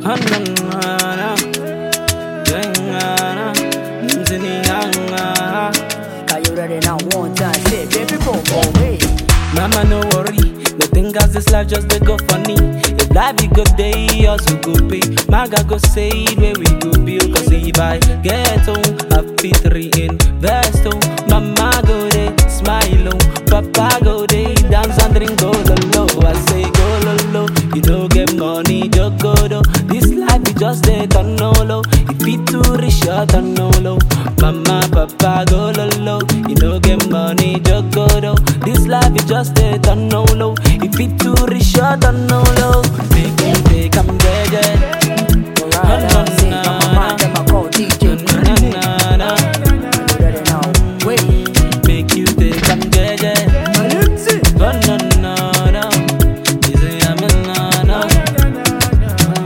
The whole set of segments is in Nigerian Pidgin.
Hanana, Dengana, Ziningana. Cause you ready now, one time, say, baby, boom, boom, hey. Mama, no worry. No think as this life just they go funny. If life be good day, also go pay. Maga go say it where we go build. Cause if I get home, I fit three invest home. Mama go there, smile home. Papa go there, dance and drink go low. I say go low. You know get money, just go low. This life be just they turn no low. If it too rich, shut on no low. Mama, papa go low. You know get money, just go low. This life is just a turn no low. If it too rich, shut on no low. Make you take I'm dead. Alright, now, say, now my man, them I call DJ Creamy. Na, na, na. You ready now, wait. Make you take I'm dead. Malipsy. Oh no no no, you say I'm in no no.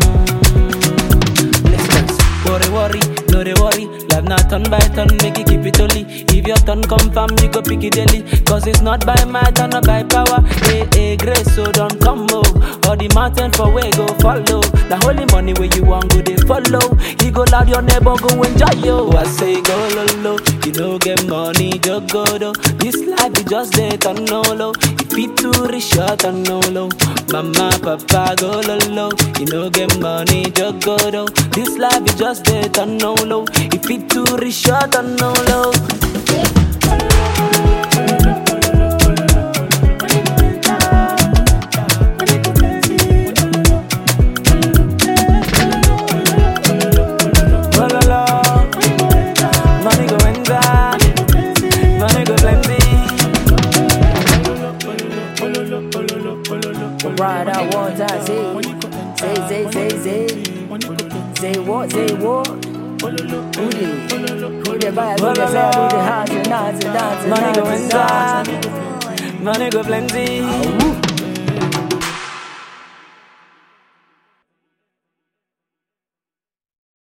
Listen, worry worry, no they worry. Life not turn by turn, make you keep it only. If your turn come fam, you go pick it daily. Cause it's not by might and not by power. Hey hey grace, so don't come oh. Or the mountain for where go follow. The holy money where you want go they follow. You go loud your neighbor go enjoy yo. I say go low low, you know get money just go though. This life is just they turn no low. If it too rich, shut on no low. Mama, papa, go low low. You know get money, just go though. This life is just they turn no low. If it too rich, shut on no low. Oh, la, la. Money go enter, money go plenty. Right out one time, say, say, say, say, say. Say what, say what? Who did? Who did buy? Who did sell? Who did hands and hands and hands and Money go hands and hands? enter, money go plenty. Woo.